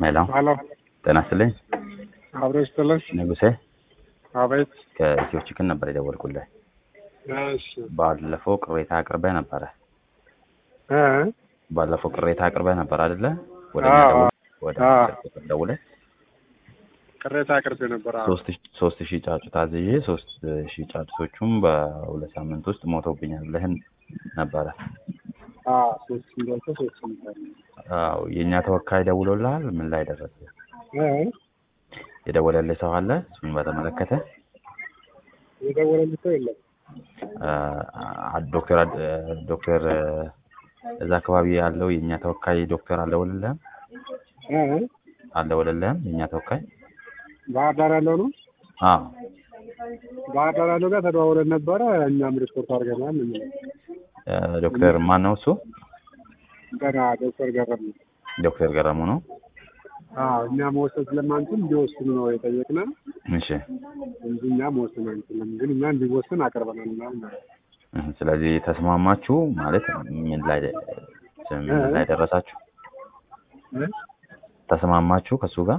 ሄሎ ሄሎ ጤና ይስጥልኝ አብሮ ይስጥልኝ። ንጉሴ አቤት። ከኢትዮ ቺክን ነበር የደወልኩልህ። እሺ ባለፈው ቅሬታ አቅርበህ ነበረ። እ ባለፈው ቅሬታ አቅርበህ ነበር አይደለ? ወደ አዎ፣ እኛ ደውል ወደ አዎ። ስልክ ቁጥር ደውለህ ቅሬታ አቅርቤ ነበር። አዎ። ሶስት ሺ- ሶስት ሺህ ጫጩት አዝዤ ሶስት ሺህ ጫጩቶቹም በሁለት ሳምንት ውስጥ ሞተውብኛል ብለህን ነበረ። አዎ፣ ሶስት ሚሊዮን ሶስት ሚሊዮን አዎ የእኛ ተወካይ ደውሎልሃል? ምን ላይ ደረሰ? እ የደወለልህ ሰው አለ? እሱን በተመለከተ የደወለልኝ ሰው የለም። አ- ዶክተር አድ- ዶክተር እዛ አካባቢ ያለው የእኛ ተወካይ ዶክተር አልደወለልህም? እ አልደወለልህም የእኛ ተወካይ? ባህር ዳር ያለው ነው። አዎ ባህር ዳር ያለው ጋር ተደዋውለን ነበረ። እኛም ሪፖርት አድርገናል። ምን እ ዶክተር ማን ነው እሱ? ገና ዶክተር ገረም ነው። ዶክተር ገረሙ ነው። አዎ፣ እኛ መወሰን ስለማንችል እንዲወስኑ ነው የጠየቅነው እሺ እንጂ እኛ መወሰን አንችልም። ግን እኛ እንዲወስን አቅርበናል ምናምን ነው። እህ፣ ስለዚህ ተስማማችሁ ማለት ምን ላይ ምን ላይ ደረሳችሁ? እ ተስማማችሁ ከሱ ጋር?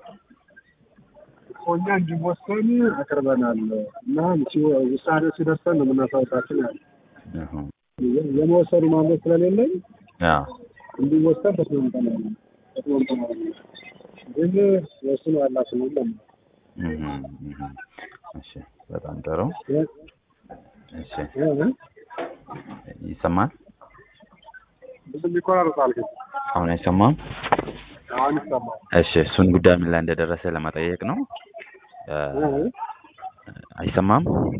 እኮ እኛ እንዲወሰን አቅርበናል እና ሲ- ውሳኔው ሲደርሰን ነው የምናሳውቃችን ያለ እህ፣ የመወሰኑ ማለት ስለሌለኝ ያ እንዲወሰን ተስማምተናል ተስማምተናል። ግን ወስኑ ያላችሁ ነው ለምን እህ፣ እህ። እሺ በጣም ጥሩ። እሺ ይሰማል? ብዙ ይቆራረጣል ግን አሁን አይሰማም? አሁን ይሰማል። እሺ እሱን ጉዳይ ምን ላይ እንደደረሰ ለመጠየቅ ነው። እ፣ አይሰማም?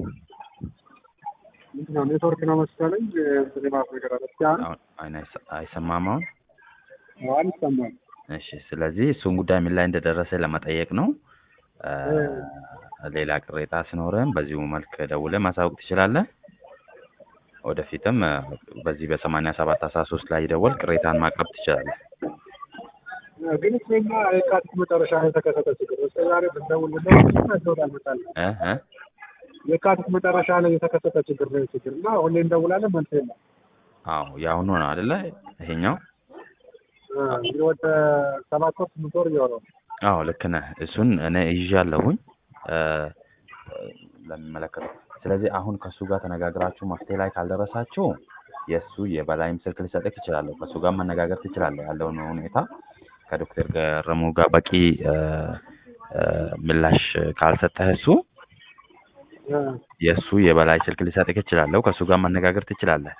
ምንድን ነው ኔትወርክ ነው መሰለኝ እንትን የማለት ነገር አለ። እስኪ አሁን አሁን አይነ- አይሰማም አሁን? አሁን ይሰማል። እሺ ስለዚህ እሱን ጉዳይ ምን ላይ እንደደረሰ ለመጠየቅ ነው። እ፣ ሌላ ቅሬታ ሲኖርህም በዚሁ መልክ ደውለህ ማሳወቅ ትችላለህ። ወደፊትም እ፣ በዚህ በሰማንያ ሰባት አስራ ሶስት ላይ ደወል ቅሬታን ማቅረብ ትችላለህ። ግን እስከኛ የካቲት መጨረሻ ላይ የተከሰተ ችግር እስከ ዛሬ ብንደውልለት ሰው አልመጣልንም። እ እ የካቲት መጨረሻ ላይ የተከሰተ ችግር ነው ችግር እና ሁሌ እንደውላለን መልስ የለም። አዎ የአሁኑ ነው አይደለ? ይሄኛው እ፣ እንግዲህ ወደ ሰባት ወር ስምንት ወር እየሆነው ነው። አዎ ልክ ነህ። እሱን እኔ ይዣለሁኝ እ፣ ለሚመለከተው። ስለዚህ አሁን ከእሱ ጋር ተነጋግራችሁ መፍትሄ ላይ ካልደረሳችሁ የእሱ የበላይም ስልክ ልሰጥህ እችላለሁ። ከእሱ ጋር መነጋገር ትችላለህ። ያለውን ሁኔታ ከዶክተር ገረሙ ጋር በቂ እ፣ እ፣ ምላሽ ካልሰጠህ እሱ እ፣ የእሱ የበላይ ስልክ ልሰጥህ እችላለሁ። ከእሱ ጋር መነጋገር ትችላለህ።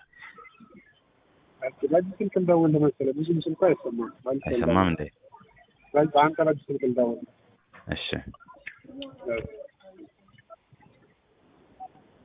በዚህ ስልክ እንደውል መሰለህ ብዙም ስልኩ አይሰማም። በአንተ አይሰማም እንዴ? በአንተ በዚህ ስልክ እንደውል እሺ